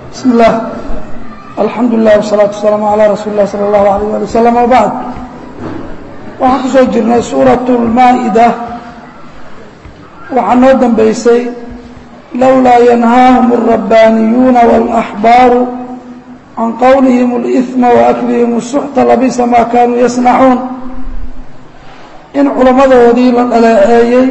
bismi اllah alxamdu lilah wsalaatu wasalaamu calaa rasuuli اlah salى اllahu alayh ali wasalam wabacd waxaan ku soo jirnay suuraة اlmaa'ida waxaa noo dambeysay lowlaa yanhaahum الrabbaaniyuuna wاlaxbaaru can qowlihim اlإثma waaklihim الsuxta labisa maa kaanuu yasnacuun in culammadoodii la dhaleeceeyey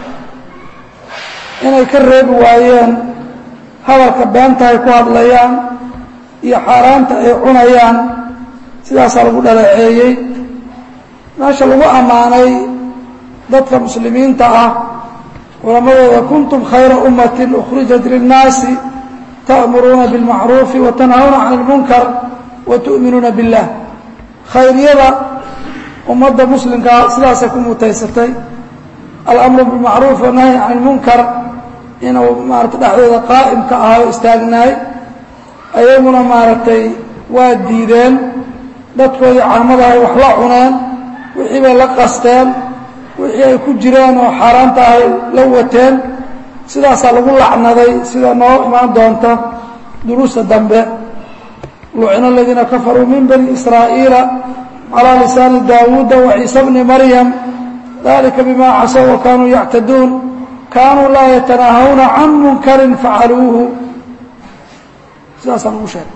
inay ka reebi waayeen hadalka beenta ay ku hadlayaan iyo xaaraanta ay cunayaan sidaasaa lagu dhaleeceeyey meesha lagu ammaanay dadka muslimiinta ah culammadooda kuntum khayra ummatin ukhrijat linnaasi ta'muruuna bilmacruufi wa tanhawna can ilmunkar wa tu'minuuna billah khayriyada ummadda muslimkaa sidaasay ku mutaysatay alamru bilmacruuf wanahyi can ilmunkar inuu maarata dhexdooda qaa'imka ahaa o istaagnaay ayaguna maaragtay waa diideen dadkoodii caamadahay wax la cuneen wixii bay la qasteen wixii ay ku jireen oo xaaraanta ahay la wateen sidaasaa lagu lacnaday sida noo imaan doonta duruusta dambe lucina aladiina kafaruu min bani israa'iila calىa lisaani daawuuda waciisa bni maryam dalika bima casow wa kaanuu yactaduun kaanuu laa yatanaahawna can munkarin facaluuhu sidaasaan ugu sheegay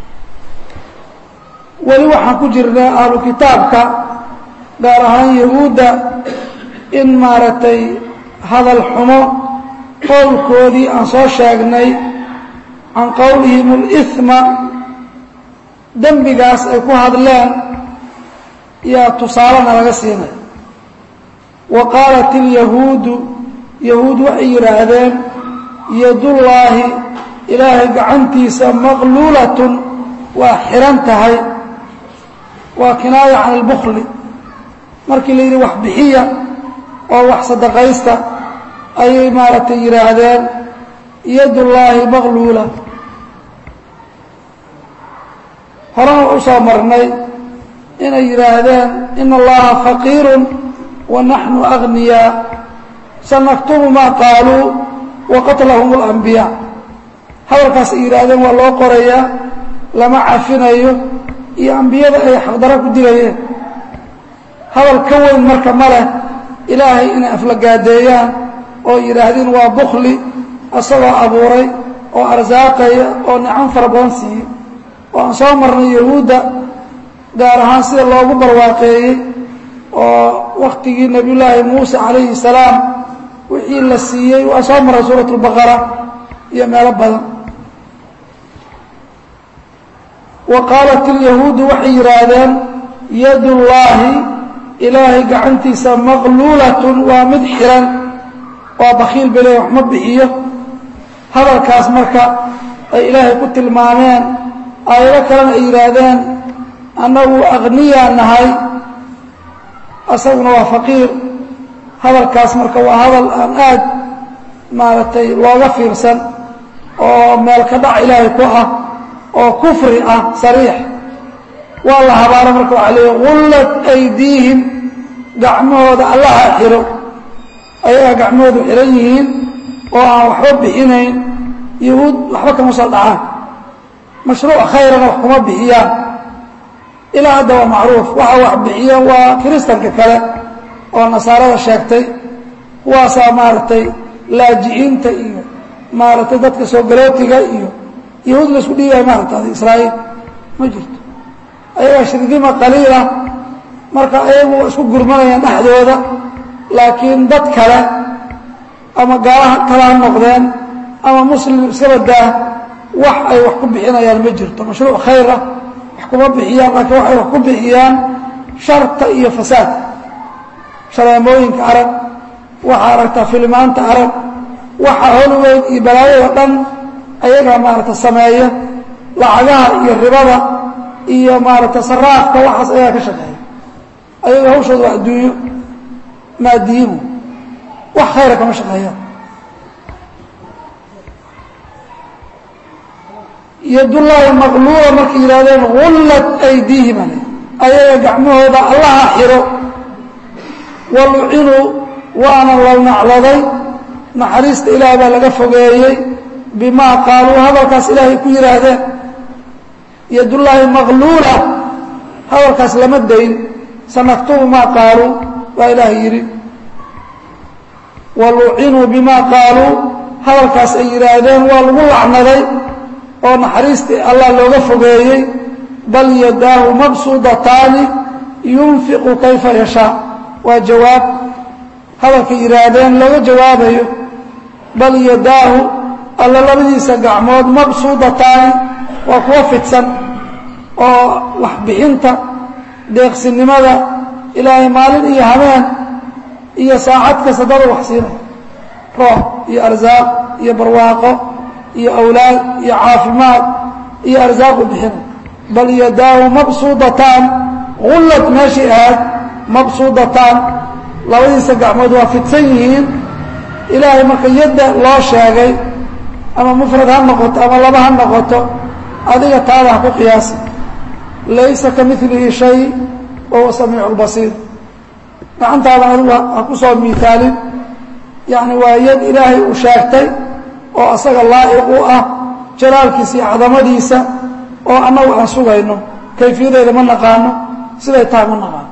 weli waxaan ku jirnay ahlu kitaabka gaar ahaan yahuudda in maaragtay hadal xumo qowlkoodii aan soo sheegnay can qowlihim اlإثma dembigaas ay ku hadleen yaa tusaalena laga siinaya wa qaalat اlyahuudu yahuud waxay yidhaahdeen yadullaahi ilaahay gacantiisa maqluulatun waa xihan tahay waa kinaaya can اlbukli markii la yidhi wax bixiya oo wax sadaqaysta ayay maaragtay yidhaahdeen yadullaahi maqluula horena u soo marnay inay yidhaahdeen ina allaha faqiiru wa naxnu agniyaa sanaktubu maa qaaluu wa qatlahum اlanbiyaa hadalkaas ay yidhaahdeen waa loo qorayaa lama cafinayo iyo ambiyada ay xaqdaro ku dilayeen hadal ka weyn marka ma leh ilaahay inay aflagaadeeyaan oo yidhaahdeen waa bukli asagoo abuuray oo arsaaqaya oo nicam fara badan siiyey oo aan soo marnay yahuudda gaar ahaan sida loogu barwaaqeeyey oo waktigii nebiyullaahi muuse calayhi salaam wixii la siiyey waa soo marray suurat اlbaqara iyo meelo badan wa qaalat ilyahuudu waxay yidhaahdeen yadullaahi ilaahay gacantiisa maqluulatun waa mid xihan waa bakiil bele wax ma bixiyo hadalkaas marka ay ilaahay ku tilmaameen aayado kalena ay yidhaahdeen annagu aqniyaa nahay asaguna waa faqiir hadalkaas marka waa hadal aan aad maaragtay looga fiirsan oo meel ka dhac ilaahay ku ah oo kufri ah sariix waa la habaaro marka waxaa leeya gullat aydiihim gacmahooda allaha xiro ayagaa gacmahoodu xihan yihiin oo aan waxba bixinayn yahuud waxba kama soo dhacaan mashruuc khayrana wax kuma bixiyaan ilaa hadda waa macruuf waxa wax bixiya waa kiristanka kale oo nasaarada sheegtay kuwaasaa maaragtay laajiciinta iyo maaragtay dadka soo galootiga iyo yahuud la isku dhiibaya maaragta israa'iil ma jirto ayagaa shirkima qaliila marka ayagu isku gurmanayaan dhexdooda laakiin dad kale ama gaalaha kale ha noqdeen ama muslim iska badaa wax ay wax ku bixinayaan ma jirto mashruuc khayra wax kuma bixiyaan laakiin waxay wax ku bixiyaan sharta iyo fasaadka shareemooyinka arag waxaa aragtaa filimaanta arag waxa holweyd iyo balaayada dhan ayagaa maaragta sameeya lacagaha iyo ribada iyo maaragta saraafka waxaas ayagaa ka shaqeeya ayaga hawshooda waa adduunyo maadiyihu wax khayra kama shaqeeyaan yadullaahi maqluula markay yidhahdeen gullat aydiihim ale ayaga gacmahooda allaha xiro walucinuu waana la nacladay naxariista ilaah baa laga fogeeyey bimaa qaaluu hadalkaas ilaahay ku yidhaahdeen yadullaahi maqluula hadalkaas lama dayn sanaktubu maa qaaluu baa ilaahay yidhi walucinuu bimaa qaaluu hadalkaas ay yidhaahdeen waa lagu lacnaday oo naxariistii allah looga fogeeyey bal yadaahu mabsuudataani yunfiqu kayfa yashaa waa jawaab hadalkay yidhaahdeen looga jawaabayo bal yadaahu alla labadiisa gacmood mabsuudataani waa kuwa fidsan oo waxbixinta deeqsinimada ilaahay maalin iyo habeen iyo saacad kasta dada wax siinay roox iyo arsaaq iyo barwaaqo iyo awlaad iyo caafimaad iyo arsaaqu bixinay bal yadaahu mabsuudataan gullad meeshii ahayd mabsuudataan labadiisa gacmood waa fidsan yihiin ilaahay marka yadda loo sheegay ama mufrad ha noqoto ama laba ha noqoto adiga taada ha ku qiyaasa laysa ka milihi shay wahuwa samiicu lbasiir gacantaada adigu ha ku soo miaalin yani waa yad ilaahay uu sheegtay oo asaga laa'iq u ah jalaalkiisa iyo cadamadiisa oo annagu aan sugayno kayfiyadeeda ma naqaano siday tahay ma naqaano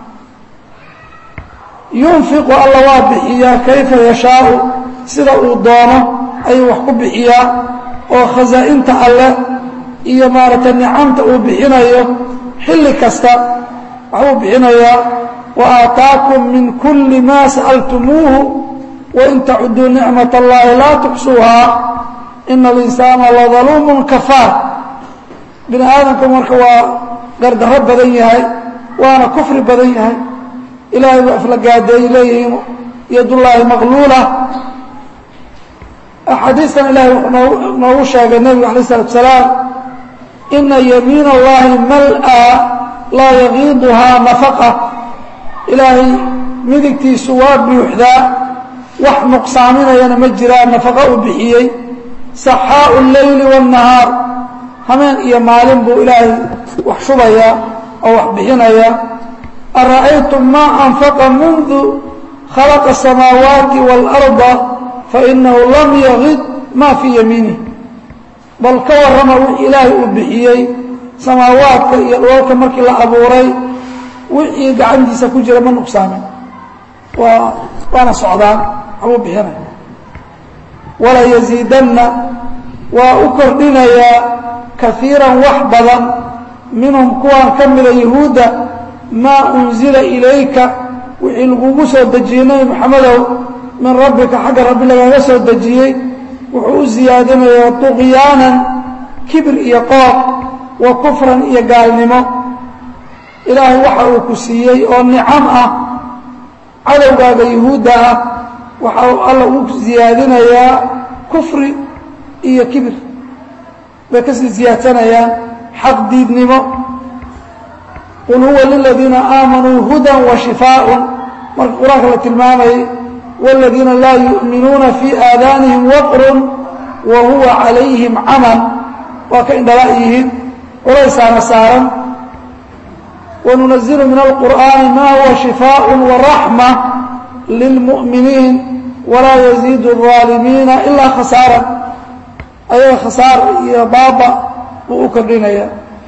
yunfiqu alla waa bixiyaa kayfa yashaau sida uu doono ayuu wax ku bixiyaa oo khasaa-inta alleh iyo maaragtay nicamta uu bixinayo xilli kasta waxbuu bixinayaa wa aataakum min kulli maa sa'altumuuhu wain tacuduu nicmat allahi laa tuxsuuhaa ina alinsaana ladaluumun kafaar bini aadamku marka waa gardarro badan yahay waana kufri badan yahay ilaahay buu aflagaadeey leeyihiin yadullaahi maqluula axaadiistan ilahay wuxuu noogu sheegay nebigu alay isalatu salaam ina yamiin allahi mal-a laa yagiiduhaa nafaqa ilaahay midigtiisu waa buuxdaa wax nuqsaaminayana ma jiraan nafaqo uu bixiyey saxaau leyli waannahaar hameen iyo maalin buu ilaahay wax shubayaa oo wax bixinayaa ara'aytum maa anfaqa mundu khalaqa asamaawaati waalarda fainahu lam yagid maa fii yamiinih bal ka warrama wixii ilaahay uu bixiyey samaawaadka iyo dhoolka markii la abuuray wixii gacantiisa ku jira ma nuqsaamin waa waana socdaan waxbuu bixinaya wala yaziidanna waa u kordhinayaa kaiiran wax badan minhum kuwaan ka mida yahuudda maa unzila ilayka wixii lagugu soo dejiyey nebi maxamedow min rabbika xagga rabbi lagaga soo dejiyey wuxuu u siyaadinayaa tuqyaanan kibir iyo qooq wa kufran iyo gaalnimo ilaahay waxa uu ku siiyey oo nicam ah cadowgaaga yahuudda ah waxa uu alla u siyaadinayaa kufri iyo kibir bay kasii siyaadsanayaan xaq diidnimo qul huwa liladiina aamanuu hudan wa shifaaءun marka qur-aanka la tilmaamayay wاladiina laa yu'minuuna fii aadaanihim waqrun wa huwa calayhim camal waa ka indhala yihiin culaysaana saaran wanunazilu min alqur'aani ma huwa shifaaء waraxma lilmu'miniin walaa yaziidu الظaalimiina ilaa khasaara ayaga khasaar iyo baaba buu u kordhinaya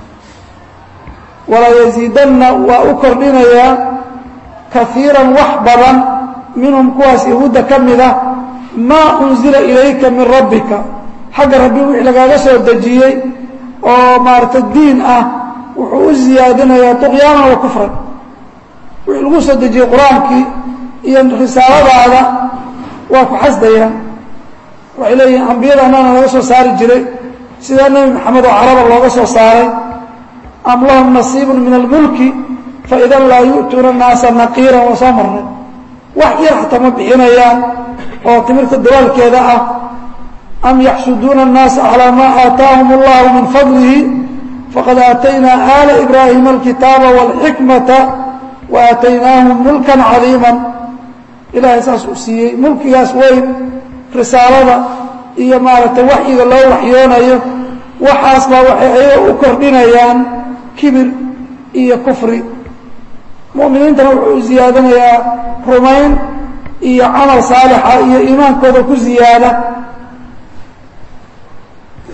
walaa yaziidanna waa u kordhinayaa kaiiran wax badan minhum kuwaas yahuudda ka mida maa unzila ilayka min rabbika xagga rabbi wixii lagaaga soo dejiyey oo maarata diin ah wuxuu u siyaadinayaa tuqyaanan wa kufran wixii lagu soo dejiyey qur-aankii iyo risaaladaada waa ku xasdayaan waxay leeyihiin ambiyada annana laga soo saari jiray sidaa nebi maxamed oo caraba looga soo saaray am lahum nasiibun min almulki faidan laa yu'tuuna annaasa naqiiran waa soo marnay wax yar xataa ma bixinayaan oo timirta dawaalkeeda ah am yaxsuduuna الnaasa calىa ma aataahum اllahu min fadlihi faqad aataynaa aala ibraahima alkitaaba wاlxikmata wa aataynaahum mulkan cadiima ilaahay saas uu siiyey mulkigaas weyn risaalada iyo maaragtay waxyiga loo waxyoonayo waxaas baa waxay ayaga u kordhinayaan kibir iyo kufri mu'miniintana wuxuu u siyaadinayaa rumayn iyo camal saalixa iyo iimaankooda ku ziyaada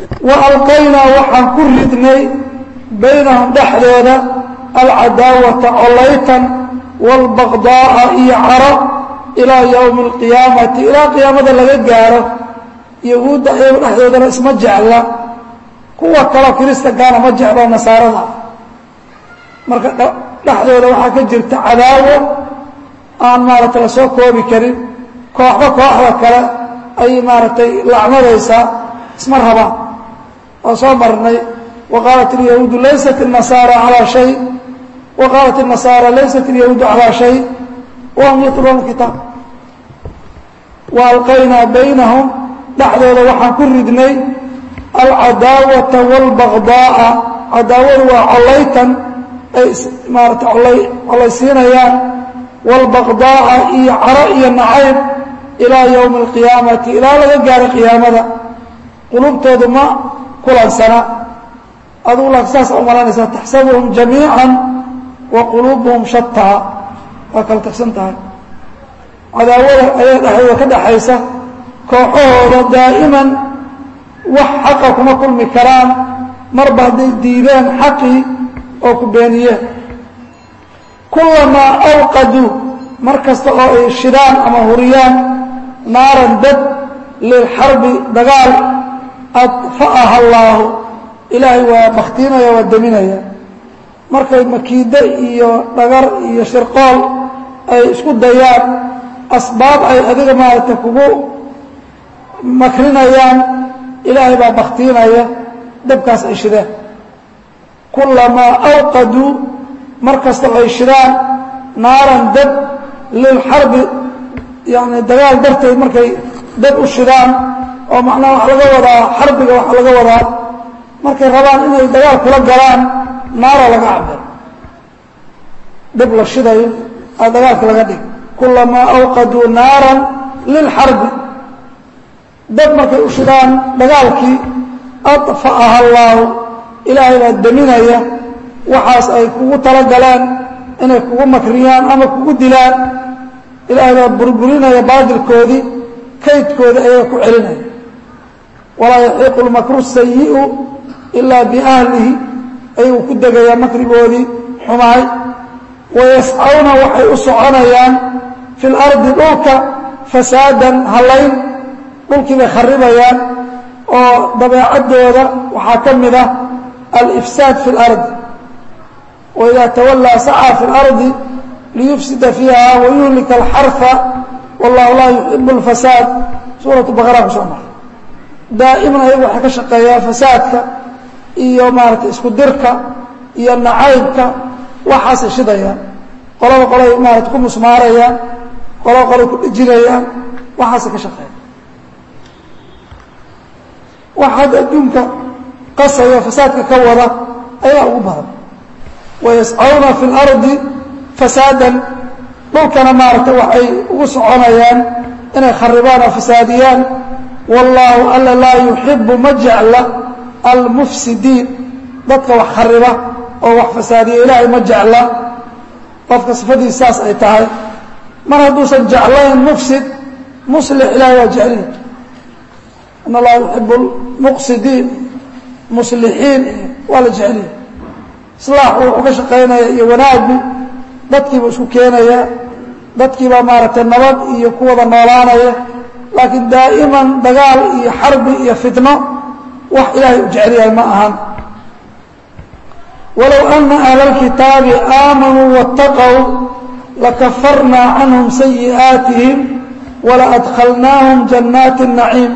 wa alqaynaa waxaan ku ridnay baynahum dhexdooda alcadaawata collaytan waalbaqdaa'a iyo caro ilaa yowmi alqiyaamati ilaa qiyaamada laga gaaro yahuudda ayagu dhexdoodana isma jecla kuwa kaleo kiristankaana ma jeclo nasaarada marka dhexdooda waxaa ka jirta cadaawo aan maaragtay la soo koobi karin kooxba kooxda kale ayay maaragtay lacnadaysaa isma rabaan oo soo marnay wa qaalat ilyahuudu laysat الnasaara calىa shay wa qaalat الnasaara laysat اlyahuudu calىa shay wahum yatluuna kitaab wa alqaynaa baynahum dhexdooda waxaan ku ridnay alcadaawata wاlbagdaa'a cadaawadu waa collaytan ay maarata collaysiinayaan wاlbaqdaa'a iyo caro iyo nacayb ilaa yowmi اlqiyaamati ilaa laga gaaro qiyaamada qulubtoodu ma kulansana adugu la saas u malanaysaa taxsabuhum jamiica wa quluubuhum shataa waa kala tagsan tahay cadaawada ayaa dhexdooda ka dhaxaysa kooxahooda daa'iman wax xaqa kuma kulmi karaan marba hadday diideen xaqii oo ku beeniyeen kulamaa awqaduu mar kasta oo ay shidaan ama huriyaan naaran dad lilxarbi dagaal adfa'aha allaahu ilaahay waa baktiinaya waa deminaya markay makiide iyo dhagar iyo shirqool ay isku dayaan asbaab ay adiga maaragtay kugu makrinayaan ilaahay baa baktiinaya dabkaas ay shideen kulamaa awqaduu mar kasta oo ay shidaan naaran dab lilxarbi yani dagaal darteed markay dab u shidaan oo macnaha waxa laga wadaa xarbiga waxaa laga wadaa markay rabaan inay dagaal kula galaan naara laga cabir dab la shidayo a dagaalka laga dhig kulamaa awqaduu naaran lilxarbi dab markay u shidaan dagaalkii adfa'aha allaahu ilaahay baa deminaya waxaas ay kugu talagaleen inay kugu makriyaan ama kugu dilaan ilaahay baa burburinaya baadilkoodii kaydkoodii ayaga ku celinaya walaa yaxiiqu lmakru sayi'u ilaa biahlihi ayuu ku degayaa makrigoodii xumaay wayascawna waxay u soconayaan fi lardi dhulka fasaadan hallayn dhulkii bay kharibayaan oo dabeecaddooda waxaa ka mid ah alifsaad fi اlardi waidaa tawallaa sacaa fi اlardi liyufsida fiiha wayuhlika alxarfa wallahu laa yuxibu اlfasaad suuratu baqara ku soo maray daa'iman ayagu waxay ka shaqeeyaan fasaadka iyo maaratay isku dirka iyo nacaybka waxaasay shidayaan qolaba qolay maarata ku musmaarayaan qolaba qolay ku dhejinayaan waxaasay ka shaqeeyaan waxaad adduunka qasaya fasaadka ka wada ayaa ugu badan wayascawna fi اlardi fasaadan dhulkana maaragtay waxay ugu soconayaan inay kharibaan oo fasaadiyaan wallaahu alla laa yuxibu ma jecla almufsidiin dadka wax khariba oo wax fasaadiya ilaahay ma jecla qofka sifadiis saas ay tahay mar hadduusan jeclayn mufsid muslix ilaahay waa jecliya in allaha yuxibu lmuqsidiin muslixiin waa la jecliya islaaxu wuxuu ka shaqaynaya iyo wanaagu dadkiibuu isku keenaya dadkiibaa maaragtay nabad iyo ku wada noolaanaya laakiin daa'iman dagaal iyo xarbi iyo fitno wax ilaahay u jecelyahay ma ahan walow ana ahla اlkitaabi aamanuu waاtaqow lakafarnaa canhum sayi'aatihim walaadkhalnaahum jannaati الnaciim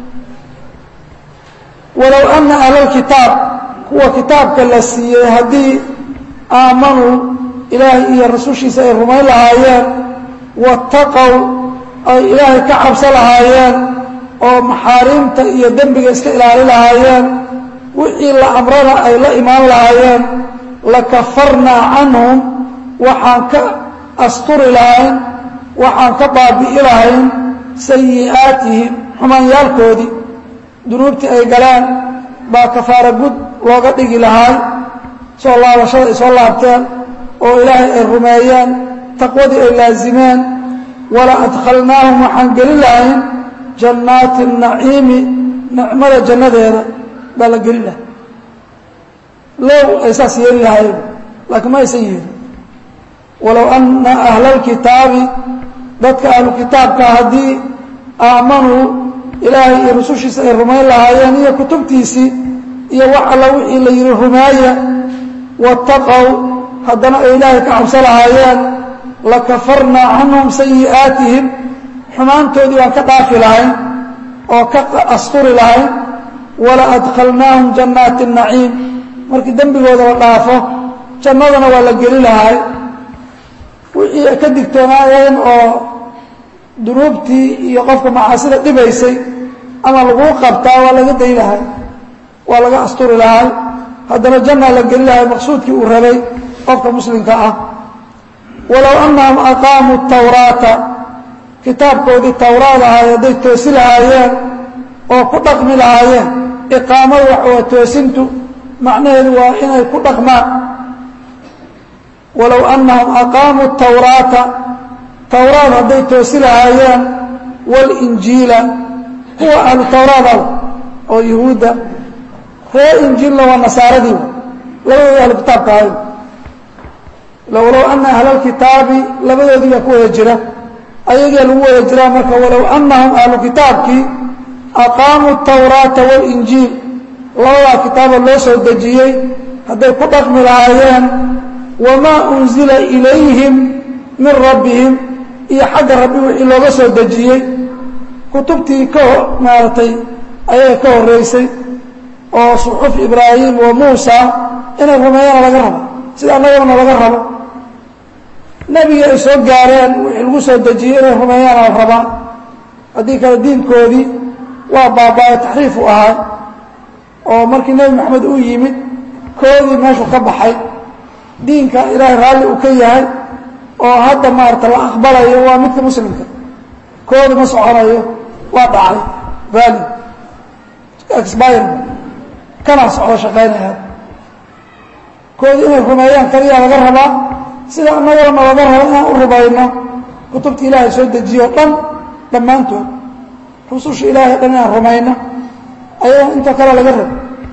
walow ana ahla اlkitaab kuwa kitaabka la siiyey haddii aamanuu ilaahay iyo rasushiisa ay rumayn lahaayeen waاtaqow ay ilaahay ka cabso lahaayeen oo maxaariimta iyo dembiga iska ilaali lahaayeen wixii la amrana ay la imaan lahaayeen lakafarnaa canhum waxaan ka asturi lahayn waxaan ka baabi'i lahayn sayi'aatihim xumaanyaalkoodii dunuubtii ay galeen baa kafaara gud looga dhigi lahaay soo laabashada ay soo laabteen oo ilaahay ay rumeeyeen taqwadii ay laasimeen wala adkhalnaahum waxaan gelin lahayn jannaati naciimi nicmada jannadeeda baa la gelin laha low ay saas yeeli lahaayeen laakiin ma aysan yeelin walow ana ahla اlkitaabi dadka ahlu kitaabka haddii aamanuu ilaahay iyo rusushiisa ay rumayn lahaayeen iyo kutubtiisii iyo wax alla wixii la yihi rumaaya waataqow haddana ay ilaahay ka cabso lahaayeen lakafarnaa canhum sayi'aatihim xumaantoodii waan ka dhaafi lahayn oo ka asturi lahayn wala adkhalnaahum jannaati naciim markii dembigooda la dhaafo jannadana waa la geli lahay wixii ay ka digtoonaayeen oo dunuubtii iyo qofka macaasida dhibaysay ama laguu qabtaa waa laga day lahay waa laga asturi lahay haddana janna la geli lahay maqsuudkii uu rabay qofka muslimka ah walow annahum aqaamuu tawraata kitaabkoodii tawraad ahay hadday toosi lahaayeen oo ku dhaqmi lahaayeen iqaamadu waxwaa toosintu macnaheedu waa inay ku dhaqmaan walow annahum aqaamuu tawraata tawraad hadday toosi lahaayeen walinjiila kuwa ahlu tawraadaw oo yuhuudda ree injiilna waa nasaaradii labadooda ahlu kitaabka ahay walow ana ahla lkitaabi labadoodii baa ku wada jira ayagaa lagu wada jiraa marka walow annahum ahlu kitaabkii aqaamuu tawraata walinjiil labadaa kitaaba loo soo dejiyey hadday ku dhaqmi lahaayeen wamaa unzila ilayhim min rabbihim iyo xagga rabbi wixii looga soo dejiyey kutubtii ka maaratay ayaga ka horeysay oo suxuf ibraahim wa muusa inay rumeeyana laga rabo sida annagana laga rabo nebigii ay soo gaareen wixii lagu soo dejiyey inay rumeeyaana la rabaa haddii kale diinkoodii waa baabaayo taxriif u ahay oo markii nebi maxamed uu yimid koodii meeshuu ka baxay diinka ilaahay raalli uu ka yahay oo hadda maarata la aqbalayo waa midka muslimka koodi ma soconayo waa dhacay vali expire kana socdo shaqaynaya koodi inay rumeeyaan kaliyaa laga rabaa sida annagana laga rabo inaan u rumayno kutubta ilaahay soo dejiye o dhan dhammaantood rususha ilaahay dhan inaan rumayno ayadoo intoo kale laga rabo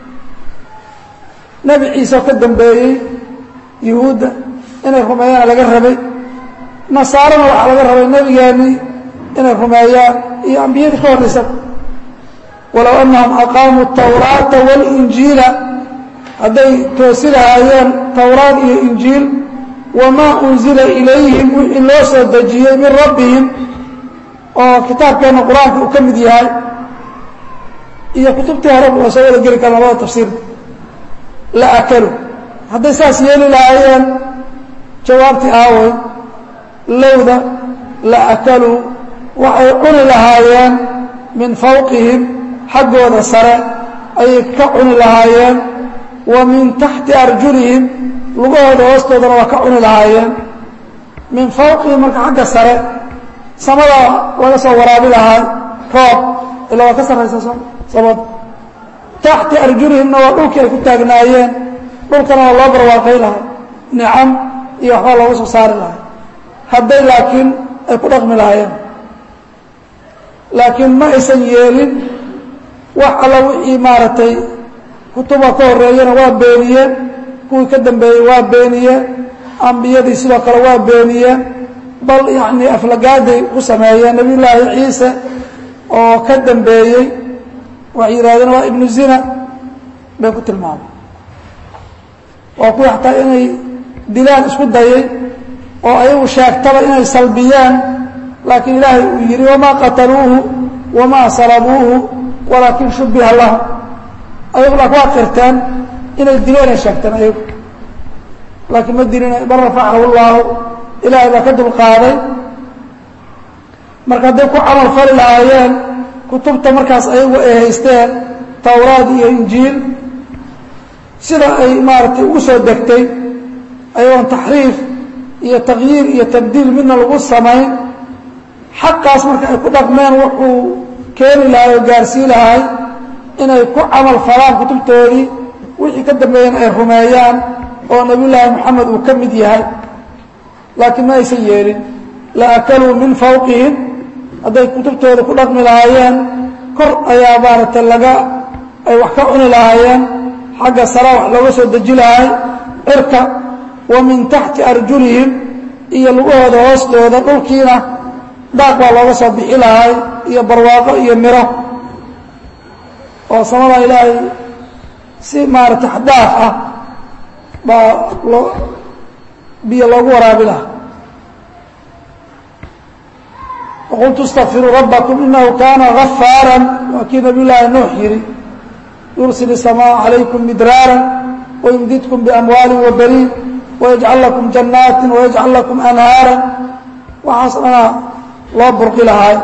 nebi ciise oo ka dambeeyey yuhuudda inay rumeeyaana laga rabay nasaarana waxaa laga rabay nebigeennii inay rumeeyaan iyo ambiyadii ka horraysaba walow annahum aqaamuu tawraata walinjiila hadday toosi lahaayeen towraad iyo injiil wamaa unzila ilayhim wixii loo soo dejiyey min rabbihim oo kitaabkeenna qur-aanka uu ka mid yahay iyo kutubtii horeba waa soo wada geli kara labada tafsiirka la akalu hadday saas yeeli lahaayeen jawaabtii aawey lowda la akaluu waxay cuni lahaayeen min fawqihim xaggooda sare ayay ka cuni lahaayeen wa min taxti arjulihim lugahooda hoostoodana waa ka cuni lahaayeen min fawqihim marka xagga sare samada laga soo waraabi lahaa roob ilaa waa ka sarraysa samada taxti arjulihimna waa dhulkii ay ku taagnaayeen dhulkana waa loo barwaaqay lahay nicam iyo waxbaa looga soo saari lahay hadday laakiin ay ku dhaqmi lahaayeen laakiin ma aysan yeelin wax alla wixii maaragtay kutuba ka horreeyana waa beeniyeen kuwii ka dambeeyey waa beeniyeen ambiyadii sidoo kale waa beeniyeen bal yacnii aflagaaday ku sameeyeen nabiy llaahi ciise oo ka dambeeyey waxay yidhahdeen waa ibnu zina bay ku tilmaamay waa kuwii xataa inay dilaan isku dayay oo ayagu sheegtaba inay salbiyeen laakiin ilaahay uu yidhi wamaa qataluuhu wamaa salabuuhu walaakin shubbiha lahu ayagu laakin waa qirteen inay dileenay sheegteen ayagu laakiin ma dilin bal rafacahu llaahu ilaahay baa ka dulqaaday marka hadday ku camal fali lahaayeen kutubta markaas ayagu ay haysteen towraad iyo injiil sida ay maaragtay ugu soo degtay ayagoon taxriif iyo takyiir iyo tabdiil midna lagu samayn xaqaas marka ay ku dhaqmeen wuxuu keeni lahay oo gaarsii lahay inay ku camal falaan kutubtoodii wixii ka dambeeyeen ay rumeeyaan oo nebiyullaahi moxamed uu ka mid yahay laakiin ma aysan yeelin la akaluu min fawqihim hadday kutubtooda ku dhaqmi lahaayeen kor ayaa maaragtay laga ay wax ka cuni lahaayeen xagga sara wax looga soo deji lahay cirka wa min taxti arjulihim iyo lugahooda hoostooda dhulkiina daaq baa looga soo bixi lahay iyo barwaaqo iyo miro oo samada ilaahay si maarata xdaaf ah baa loo biyo loogu waraabi lahaa waqultu اstakfiruu rabbakum inahu kana gafaara waa kii nabiy llaahi nuux yihi yursil الsamaaa calaykum midraara wayumdidkum biamwaali wabaniin wayajcal lakum jannaati wayajcal lakum anhaara waxaas dhanaa loo burqi lahaay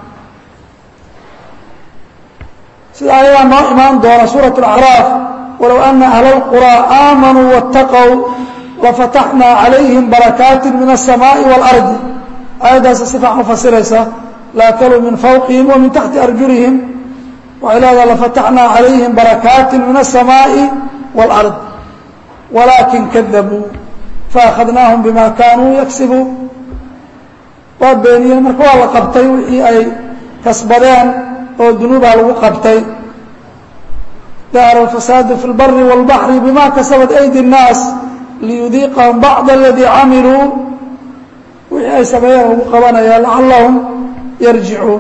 sida ayadaa noo imaan doona suuraة اlacraaf walow ana ahla اlqurىa aamanuu waاtaqow lafataxnaa calayhim barakaati min الsamaaءi wاlardi aayaddaas si fiican u fasiraysa laakaluu min fawqihim wa min taxti arjulihim waxay leedaha lafataxnaa calayhim barakaati min الsamaaءi wاlard walaakin kadabuu faakhadnaahum bima kaanuu yagsibuun waa beeniyeen marka waa la qabtay wixii ay kasbadeen oo dunuubaa lagu qabtay dahara alfasaadu fi اlbari wاlbaxri bima kasabat aydi الnaas liyudiiqahum bacd aladii camiluu wixii ay sameeyeen lagu qabanaya lacallahum yarjicuun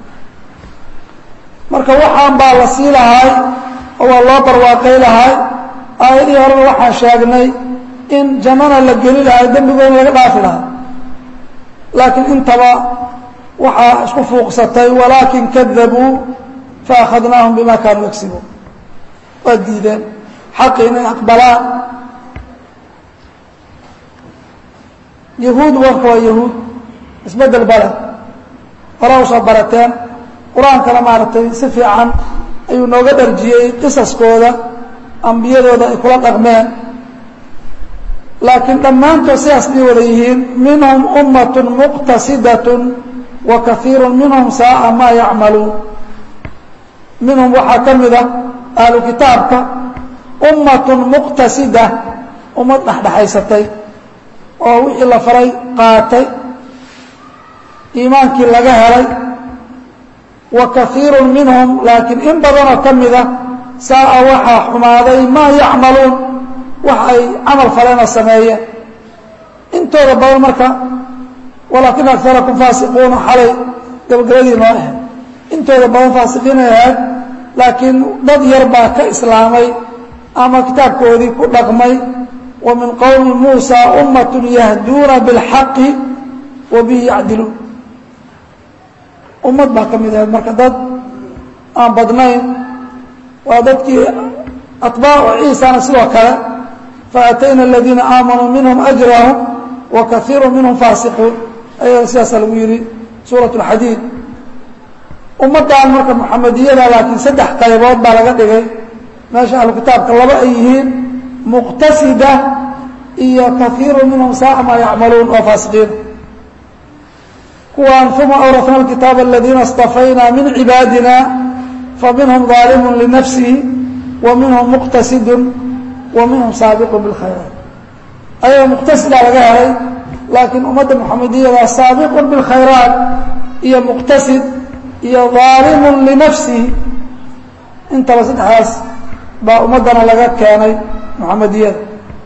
marka waxaan baa la sii lahay oo waa loo barwaaqay lahay aayadihii horeba waxaan sheegnay in jannana la geli lahay dembigoona laga dhaafi lahay laakiin intaba waxaa isku fuuqsatay walaakin kadabuu faakhadnaahum bima kaanuu yagsibuun waa diideen xaqi inay aqbalaan yahuud warka waa yahuud isbedel bale hora usoo barateen qur-aankana maaragtay si fiican ayuu nooga dharjiyey qisaskooda ambiyadooda ay kula dhaqmeen laakiin dhammaantood sidaas bay wada yihiin minhum ummat muqtasidat wa kaiiru minhum saaa maa yacmaluun minhum waxaa ka mida ahlu kitaabka ummatun muqtasida ummad dhexdhexaysatay oo wixii la faray qaatay iimaankii laga helay wa kaiiru minhum laakiin in badanoo ka mida saaa waxaa xumaaday maa yacmaluun wax ay camal faleenoo sameeyeen intooda badan marka walaakina akarakum faasiquuna xalay gabagabadii noo ahayd intooda badan faasiqiinay ahayd laakiin dad yar baa ka islaamay ama kitaabkoodii ku dhaqmay wa min qowmi muusa ummat yahduuna biاlxaqi wa bihi yacdiluun ummad baa ka mid ahayd marka dad aan badnayn waa dadkii atbaacu ciisana sidoo kale faatayna aladiina aamanuu minhum ajrahum wa kaiiru minhum faasiquun ayaga sidaasa lagu yihi suuraة اlxadiid ummaddan marka muxamadiyada laakiin saddex qaybood baa laga dhigay meesha ahlu kitaabka laba ay yihiin muqtasida iyo kaiiru minhum saaa maa yacmaluun oo faasiqiin kuwan uma awrafna اkitaab aladiina اstafayna min cibaadina faminhum ظaalimu linafsihi wa minhum muqtasidu wa minhum saabiqu biاlkhayraat ayaga muqtasidaa laga helay laakiin ummadda muxamadiyada saabiqu biاlkhayraat iyo muqtasid iyo ظaalimu linafsihi intaba saddexdaas baa ummaddana laga keenay muxamadiyada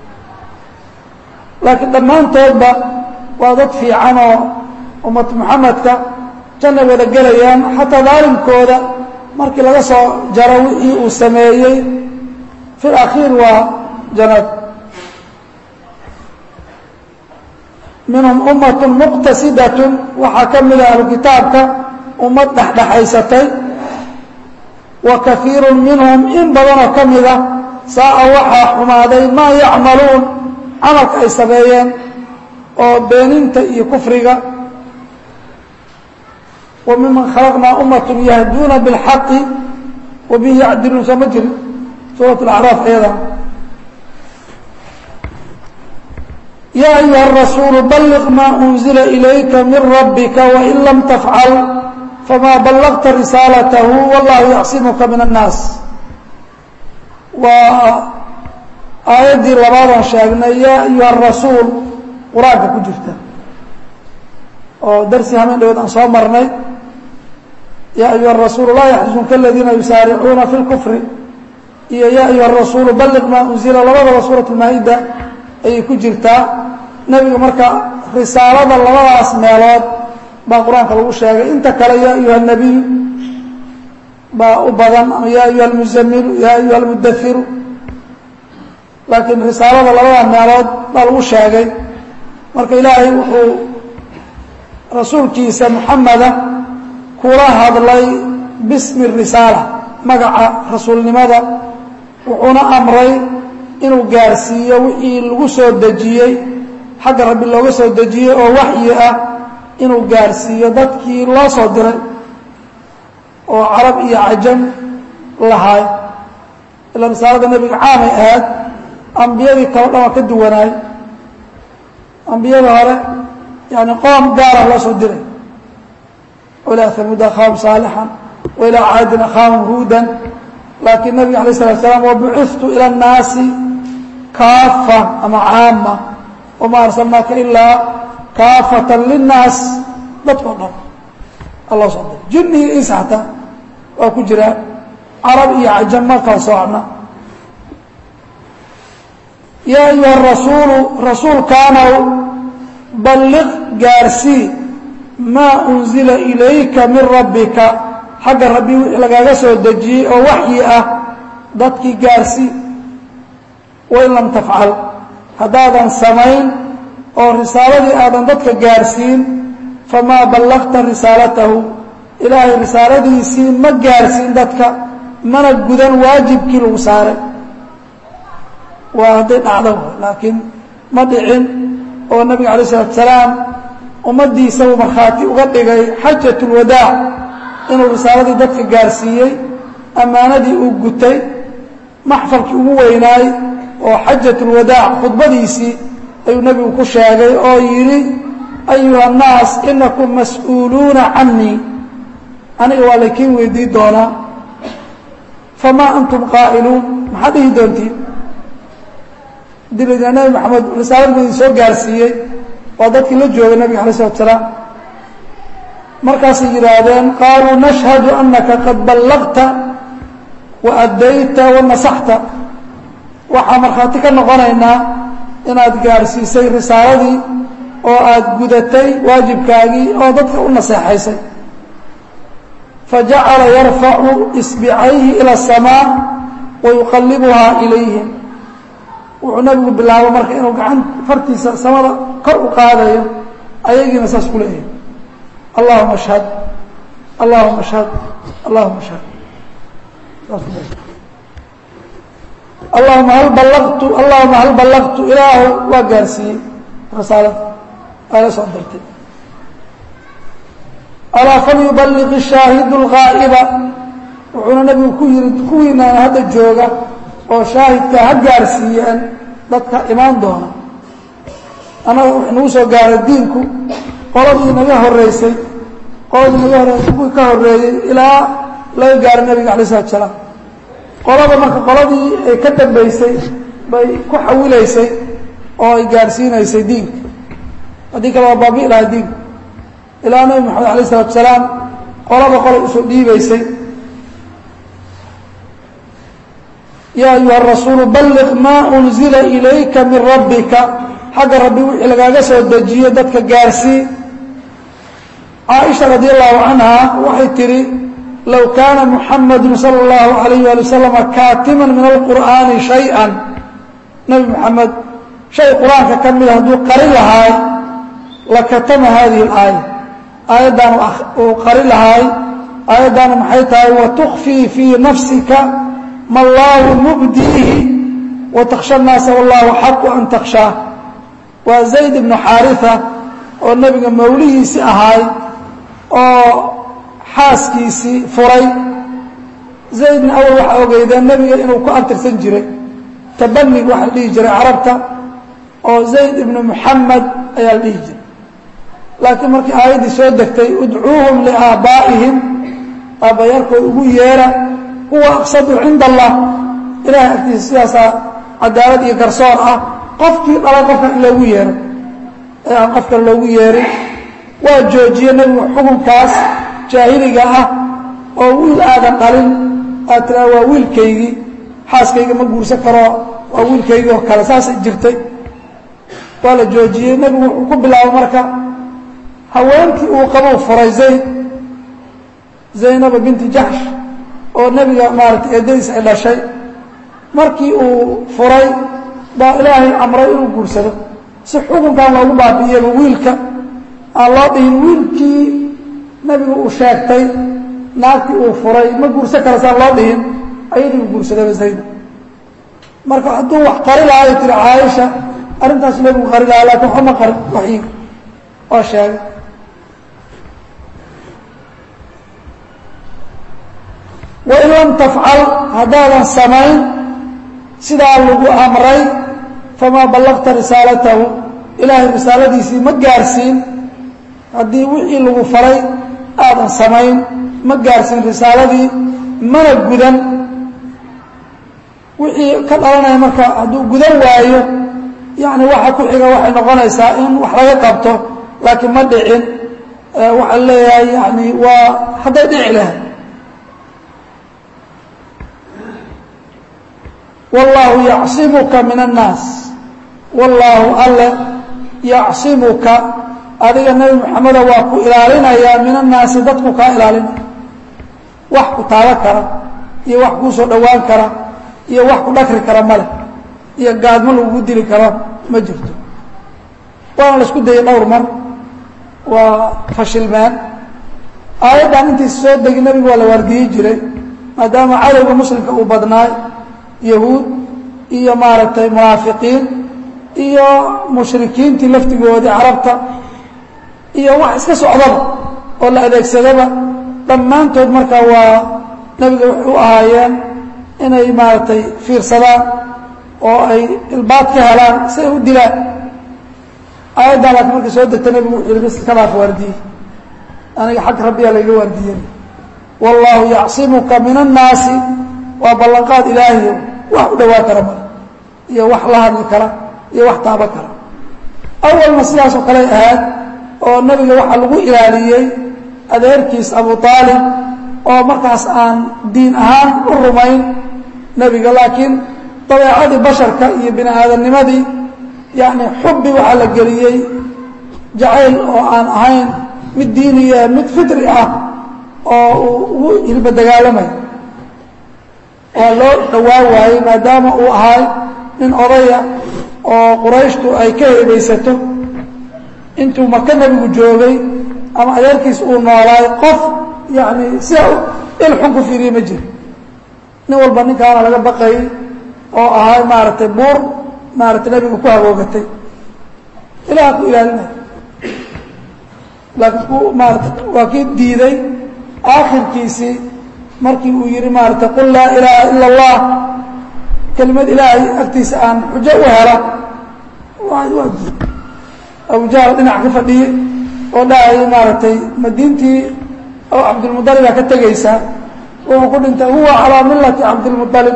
laakiin dhammaantoodba waa dad fiican oo ummad muxamedka jannay wada gelayaan xataa daalimkooda markii laga soo jaro wixii uu sameeyey fi اlakhiir waa jannad minhum ummat muqtasidat waxaa ka mida ahlu kitaabka ummad dhexdhexaysatay wa kaiiru minhum in badanoo ka mida saaa waxaa xumaaday maa yacmaluun camalka ay sameeyeen oo beeninta iyo kufriga wa miman khalaqnaa ummat yahduuna biاlxaqi wa bihi yacdiluun soo ma jirin suurat اlacraaf ayada ya ayuha الrasuulu balliq maa unzila ilayka min rabbika wain lam tafcal famaa ballagta risaalatahu wallahu yacsimuka min الnaas waa aayaddii labaadaan sheegnay yaa ayuha rasuul qur-aanka ku jirta oo darsi hameen dhawood aan soo marnay yaa ayuha rasuulu laa yaxzunka aladiina yusaaricuuna fi اlkufri iyo yaa ayuha rasuulu balliq maa unzila labadaba suurat lmaa-ida ayay ku jirtaa nebiga marka risaalada labadaas meelood baa qur-aanka lagu sheegay inta kale yaa ayuha nabiyu baa u badan ama yaa ayuha almuzamilu yaa ayuha almudahiru laakiin risaalada labada meelood baa lagu sheegay marka ilaahay wuxuu rasuulkiisa muxameda kula hadlay bismi risaala magaca rasuulnimada wuxuuna amray inuu gaarsiiyo wixii lagu soo dejiyey xagga rabbi looga soo dejiyey oo waxyi ah inuu gaarsiiyo dadkii loo soo diray oo carab iyo cajam lahaay ilaa risaalada nebiga caamay ahayd ambiyadii kale dhan waa ka duwanaay ambiyada hore yani qoom gaara loo soo diray wailaa hamuud akhaahum saalixan wailaa caadin akhaahum huudan laakiin nabiga alay slat slaam wabuciftu ila اnnaasi kaafa ama caama wama arsalnaaka ilaa kaafatan linnaas dadkao dhan alloo soo diray jinni iyo insa xataa waa ku jiraan carab iyo cajam ma kala soocna yaa ayuha rasuulu rasuulkaanow balliq gaarsii maa unzila ilayka min rabbika xagga rabbi wixii lagaaga soo dejiyey oo waxyi ah dadkii gaarsii wain lam tafcal haddaadan samayn oo risaaladii aadan dadka gaarsiin famaa ballaqta risaalatahu ilaahay risaaladiisii ma gaarsiin dadka mana gudan waajibkii lagu saaray waa hadday dhacdo laakiin ma dhicin oo nabiga alay isalaatu salaam ummaddiisa uu markhaati uga dhigay xajat ulwadaac inuu risaaladii dadka gaarsiiyey ammaanadii uu gutay maxfalkii ugu weynaay oo xajat ulwadaac khudbadiisii ayuu nebigu ku sheegay oo yidhi ayuha annaas inakum mas-uuluuna canii aniga waa laykiin weydiin doonaa famaa antum qaa'iluun maxaad dhihi doontiin dilina nebi maxamed risaalad buu idin soo gaarsiiyey waa dadkii la joogay nabiga alay slatu salaam markaasay yidhaahdeen qaaluu nashhadu anaka qad ballaqta wa addayta wa nasaxta waxaa markhaati ka noqonaynaa inaad gaarsiisay risaaladii oo aad gudatay waajibkaagii oo dadka u naseexaysay fajacala yarfacu isbicayhi ila asamaa wa yuqallibuhaa ilayhim wuxuu nabigu bilaabo marka inuu gacan fartiisa samada kor u qaadayo ayagiina saas ku leeyahay allahuma ashhad allahuma ashhad allahuma ashhad allahuma hal ballaqtu allahuma hal ballaqtu ilaahu waa gaarsiiyey risaalada waa la soo dirtay alaa falyubaliq shaahidu اlgaa'iba wuxuuna nabigu ku yihi kuwiinaan hadda jooga oo shaahidka ha gaarsiiyeen dadka imaan doona annaga wax nagu soo gaaray diinku qoladii naga horeysay qoladii naga horeysay kuwii ka horeeyey ilaa laga gaaray nabiga alay slatu salaam qolada marka qoladii ay ka dambaysay bay ku xawilaysay oo ay gaarsiinaysay diinka haddii kale waa baabi lahay diinku ilaa nabi maxamed alayh isalatu salaam qolaba qolay usoo dhiibaysay yaa ayuha rasuulu balliq maa unzila ilayka min rabbika xagga rabbi wixii lagaaga soo dejiyo dadka gaarsii caaisha radi allahu canha waxay tidhi low kaana muxamadu sala اllahu alayh ali wasalama kaatiman min alqur'aani shay-an nebi moxamed shay qur-aanka ka mida hadduu qari lahaay lakatama hadihi اlaaya aayaddan uu qari lahaay aayaddaanu maxay tahay watukfii fii nafsika ma allaahu mubdiihi watakhsha الnaasa wallahu xaqu an takhshaa waa zayd ibnu xaariثa oo nebiga mawlihiisi ahaay oo xaaskiisii furay zaydna awal waxaa ogeydeen nebiga inuu ku abtirsan jiray tabanig waxa la dhihi jiray carabta oo zayd ibnu muxamed ayaa la dhihi jiray laakiin markii aayaddii soo degtay udcuuhum liaabaa'ihim aabbayaalkood ugu yeera huwa aqsadu cinda allah ilahay agtiisa sidaasaa cadaalad iyo garsoor ah qofkii dhalay qofkan in loogu yeero ee aan qofkan loogu yeerin waa joojiye nebigu xukunkaas jaahiliga ah oo wiil aadan dhalin aad tiraa waa wiilkaygii xaaskayga ma guursan karo waa wiilkaygi oo kale saasay jirtay waa la joojiyey nebigu wuxuu ku bilaabay marka haweenkii uu qabou furay zayd zaynaba binti jaxsh oo nebiga maaratay eedadiis ay dhashay markii uu furay baa ilaahay amray inuu guursado si xukunkan loogu baabi'iyaba wiilka aan loo dhihin wiilkii nebigu uu sheegtay naagtii uu furay ma guursan kara saan loo dhihin ayadii uu guursadaba zayd marka hadduu wax qari lahaay tiri caaisha arrintaas nebigu qari lahaa lakin waxba ma qarin waxyiga waa sheegay wain lam tafcal haddaadan samayn sidaa lagu amray famaa ballaqta risaalatahu ilaahay risaaladiisii ma gaarsiin haddii wixii lagu faray aadan samayn ma gaarsiin risaaladii mana gudan wixii ka dhalanaya marka hadduu gudan waayo yani waxa ku xiga waxay noqonaysaa in wax laga qabto laakiin ma dhicin waxaa leeyahay yani waa hadday dhici lahay wallaahu yacsimuka min annaas wallaahu alle yacsimuka adiga nebi moxameda waa ku ilaalinayaa min annaasi dadku kaa ilaalinaya wax ku taaba kara iyo wax kuu soo dhowaan kara iyo wax ku dhakri kara male iyo gaadmo lagugu dili karo ma jirto waana la isku dayay dhowr mar waa fashilmeen aayaddan intiisa soo degi nebigu waa la waardiyi jiray maadaama cadowga muslimka uu badnaay yahuud iyo maaragtay munaafiqiin iyo mushrikiintii laftigoodii carabta iyo wax iska socdaba oo la adeegsadaba dhammaantood markaa waa nebiga waxay u ahaayeen inay maaragtay fiirsadaan oo ay ilbaad ka helaan si ay u dilaan aayaddan laakiin markay soo degta nebigu wuxuu yihi bas iska dhaaf waardiye aniga xag rabbiyaa layga waardiyey wallaahu yacsimuka min annaasi waa ballanqaad ilaahiyo wax u dhowaa kara male iyo wax la hadli kara iyo wax taaba kara awalna sidaasoo kaley ahayd oo nebiga waxaa lagu ilaaliyey adeerkiis abu aalib oo markaas aan diin ahaan u rumayn nebiga laakiin dabeecadii basharka iyo bini aadamnimadii yani xubbi waxaa la geliyey jacayl oo aan ahayn mid diiniya mid fitri ah oo uu ugu hilba dagaalamay waa loo dhowaa waayey maadaama uu ahay nin odaya oo qurayshtu ay ka heebaysato intuu maka nebigu joogay ama adeerkiis uu noolaay qof yani sidaa il xun ku fiiriye ma jiro nin walba ninkaana laga baqayay oo ahay maaragtay buur maaragtay nebiga ku hagoogatay ilaha ku ilaalinaya laakiin ku maarata waa kii diiday aakhirkiisii markii uu yihi maarata qul laa ilaaha ila اllah kelimad ilaahay agtiisa aan xujo u helo waa diid abujahl dhinac ka fadhiyey oo dhahayay maaragtay madiintii oo cabdilmuطalibaa ka tegaysaa wuxuu ku dhintay huwa calىa milati cabdilmuطalib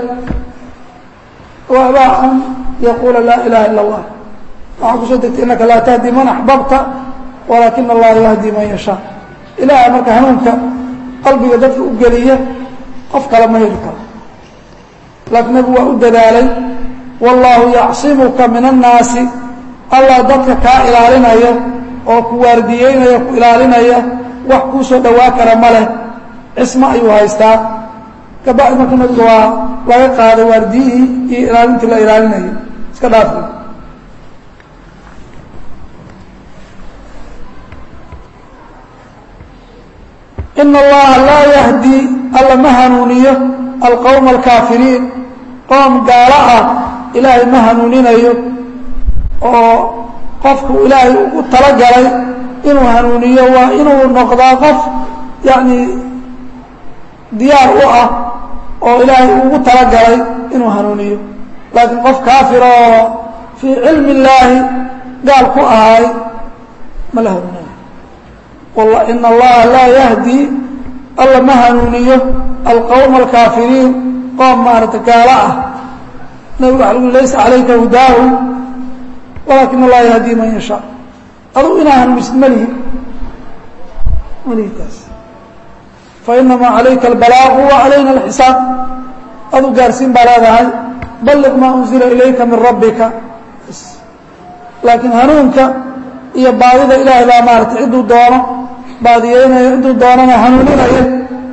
waabaa an yaquula laa ilaha ila اllah waxaa kusoo degtay inaka laa tahdi man axbabta walaakina allaha yahdi man yashaa ilaha marka hanuunka qalbiga dadka u geliya qof kale ma heli karo laakiin nebigu waa u dadaalay wallaahu yacsimuka min annaasi allah dadka kaa ilaalinaya oo ku waardiyeynaya ku ilaalinaya wax kuu soo dhowaa kara ma leh cismo ayuu haystaa kabacdi marka nebiga waa laga qaaday waardiyihii iyo ilaalintii la ilaalinayay iska dhaafi ina allaha laa yahdi alla ma hanuuniyo alqowma alkaafiriin qoom gaalo ah ilaahay ma hanuuninayo oo qofku ilaahay ugu talagalay inuu hanuuniyo waa inuu noqdaa qof yacni diyaar u ah oo ilaahay ugu talagalay inuu hanuuniyo laakiin qof kaafir oo fii cilmi illaahi gaal ku ahay ma la hanuunayo ina allaha laa yahdi alla ma hanuuniyo alqowma alkaafiriin qoom maarata gaalo ah nabig waa lgu laysa calayka hudaahu walaakin allaha yahdi man yashaa adugu inaa hanuunisid malihi malihi taas fainamaa calayka albalaaqu wa calayna alxisaab adu gaarsiin baa leedahay balliq maa unzila ilayka min rabbika laakiin hanuunka iyo baadida ilaahay baa maarata cidduu doono baadiyeynaya cidduu doonana hanuuninaya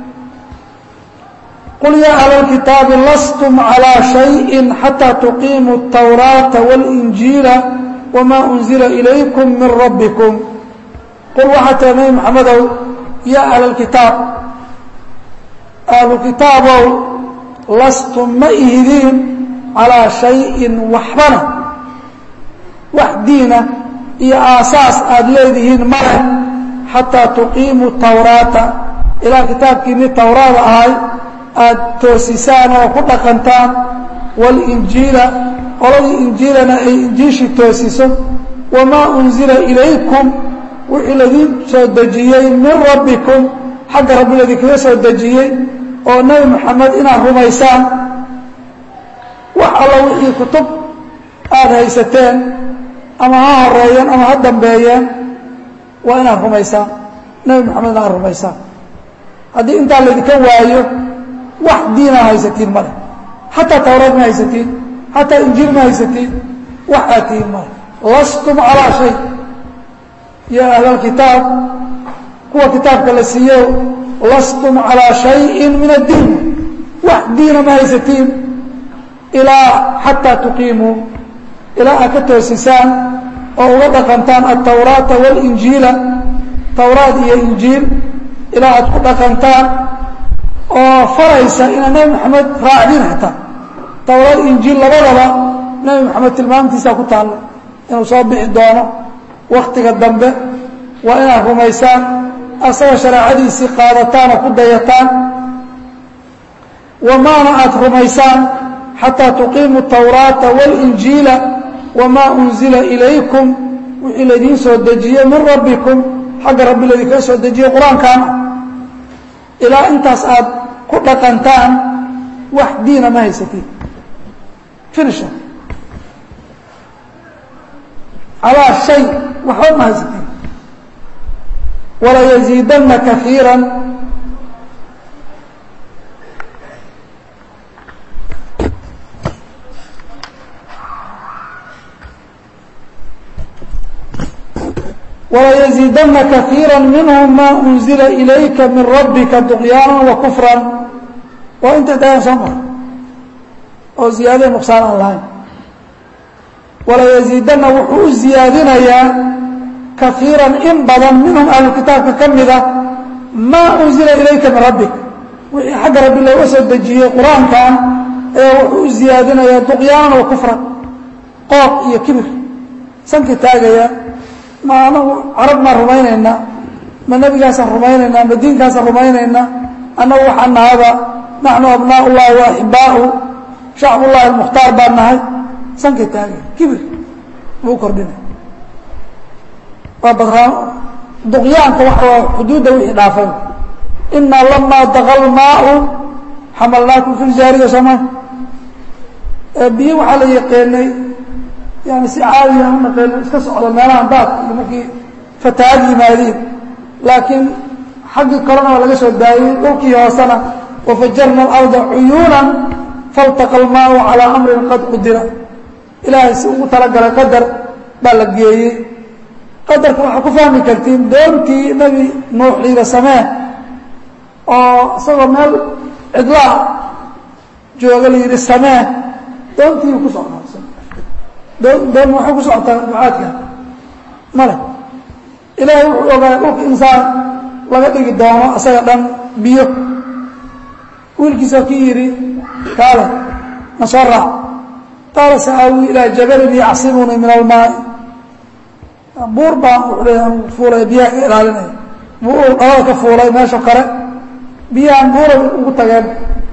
qul yaa ahla اlkitaabi lastum calىa shayءi xataa tuqiimuu الtawraata wاlinjiila wma unzila ilaykum min rabbikum qul waxaa tira nebi maxamedow yaa ahla اlkitaab ahlu kitaabow lastum ma ihidiin calىa shayin waxbana wax diina iyo aasaas aada leedihiin male xataa tuqiimuu tawraata ilaa kitaabkiinii tawraada ahay aada toosisaan oo ku dhaqantaan walinjiila qoladii injiilana ay injiishii toosiso wamaa unzila ilaykum wixii ladiin soo dejiyey min rabbikum xagga rabbi ladinkaga soo dejiyey oo nebi moxamed inaad rumaysaan wax alla wixii kutub aada haysateen ama ha horeeyeen ama ha dambeeyeen waa inaad rumaysaan nebi moxamed inaad rumaysaan haddii intaa laydinka waayo wax diinaa haysatiin male xataa tawraad ma haysatiin xataa injiil ma haysatiin wax aad tihiin male lastum calaa shay yaa ahla alkitaab kuwa kitaabka la siiyo lastum calaa shayin min addiin wax diina ma haysatiin ilaa xataa tuqiimuu ilaa aad ka toosisaan oo uga dhaqantaan altawraata walinjiila tawraad iyo injiil ilaa aad ku dhaqantaan oo faraysa inaad nebi moxamed raacdin xataa tawraad injiil labadaba nebi moxamed tilmaamtiisaa ku taalla inuu soo bixi doono waktiga dambe waa inaad rumaysaan asaga shareecadiisii qaadataan oo ku dayataan wamaana aada rumaysaan xataa tuqiimuu tawraata walinjiila wamaa unzila ilaykum wixii laydiin soo dejiyey min rabbikum xagga rabbi laydinkaga soo dejiyey qur-aankaana ilaa intaas aad ku dhaqantaan wax diina ma haysatiin finisha calaa shay waxba ma haysatiin walayaziidanna kaiira wlayaziidana kaiira minhum ma unzila ilayka min rabbika duqyaana wa kufran waa inta dayan soo mara oo ziyaadada nuqsaan aan lahayn walayaziidana wuxuu u ziyaadinayaa kaiiran in badan minhum ahlu kitaabka ka mida maa unzila ilayka min rabbik wixii xagga rabbi looga soo dejiyey qur-aankan ayaa wuxuu u ziyaadinayaa duqyaanan wa kufran qooq iyo kibir sanka taagaya ma anagu carab maan rumaynaynaa ma nebigaasaan rumaynaynaa ma diinkaasaan rumaynaynaa annagu waxaan nahaba naxnu abnaa ullahi wa axibbaa'u shacbullahi almukhtaar baan nahay sankay taagay kibir buu kordhinay waa badraan duqyaanka waxa waa xuduudda wixii dhaafay inaa lamaa daqa lmaau xamalnaakum fi ljaariya sooma biyo waxaa la yaqeenay yani si caadiya u naqeeno iska socdo meelahan daadka iyo markii fatahaad yimaadiin laakiin xaggii korena waa laga soo daayey dhulkii hoosena wafajarna alarda cuyuunan faltaqa almaau calaa amrin qad qudira ilaahay si ugu talagalay qadar baa la geeyey qadarka waxaa ku fahmi kartiin doontii nebi nuux liiga samee oo isagoo meel cidlaa jooga la yidhi samee doontii ku socdaa doon doon waxay ku socotaa ducaadka male ilaahay wuxuu ogaaya dhulka insaan laga dhigi doono isaga dhan biyo wiilkiisa ki yidhi kaale na soo raac qaala sa'aawi ilaa jabalin yacsimunii min almaai buur baan wuxuu leeya anu fuulaya biyaha ka ilaalinaya buur dhalada ka fuulay meesha kale biyahan buura ugu tageen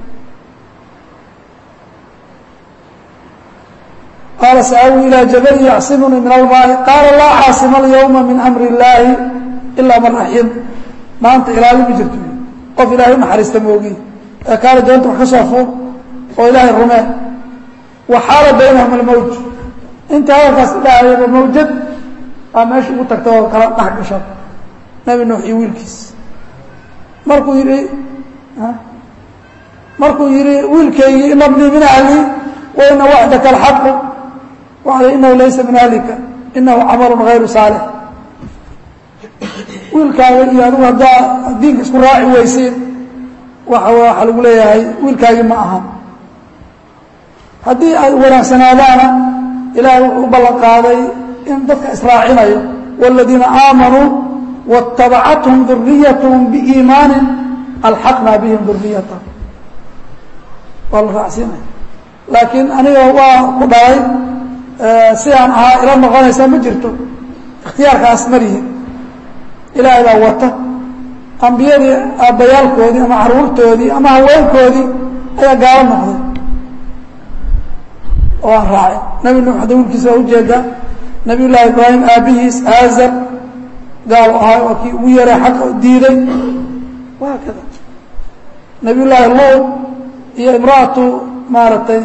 qaala sa'aawi ilaa jabalin yacsimunii min almaai qaala laa caasima alyawma min amri illaahi ilaa man raxim maanta ilaali ma jirto qof ilaahay u naxariista moogi ee kaale doonta wax ka soo fuul oo ilaahay rumee wa xaala baynahum almawj inta hadalkaas idhaahayaba mawjad aa meesha ugu tagta oo kala dhex gasho nebi nuux iyo wiilkiis markuu yidhi markuu yidhi wiilkaygii ina bnii min ahlii wa ina waxdaka alxaqu waxda inahu laysa min ahlika inahu camalun hayru saalix wiilkaaga iyo adigu haddaa diinka isku raaci weysiin waxa waxaa lagu leeyahay wiilkaagii ma aha haddii ay wanaagsanaadaana ilaahay wuxuu u ballan qaaday in dadka israacinayo wاladiina aamanuu waاtabacathum duriyathm biiimaanin alxaqnaa bihim duriyatahum waa la raacsiinaya laakiin aniga waa ku dhalay sidaan ahaa ila noqonaysaa ma jirto ikhtiyaarkaas malihi ilaahay baa wata ambiyadii aabbayaalkoodii ama caruurtoodii ama haweenkoodii ayaa gaalo noqday oo aan raacay nebi nuux hadda wiilkiisa waa ujeedaa nabiy llaahi ibraahim aabbihiis aazar gaalo ahaa waa kii ugu yaray xaqa diiday waa kada nabiy llaahi luud iyo imra'atu maaragtay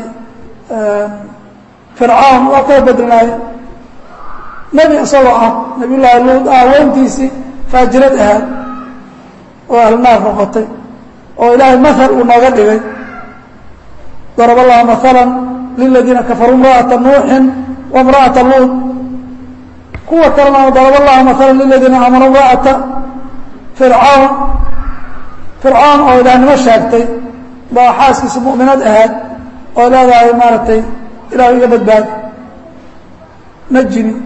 fircawn waa kala bedlnaaye nebi isagoo ah nabiy llaahi luud haweentiisii faajirad ahaad oo ahlnaar noqotay oo ilaahay mahal uu nooga dhigay darab allahu maala liladiina kafaruu imra'ata nuuxin wa imra'ata luud kuwa kalena darab allahu maala liladiina aamanuu imra'ata fircawn fircawn oo ilaahnimo sheegtay baa xaaskiisa mu'minad ahaad oo leedahay maaragtay ilaahu iga badbaad najini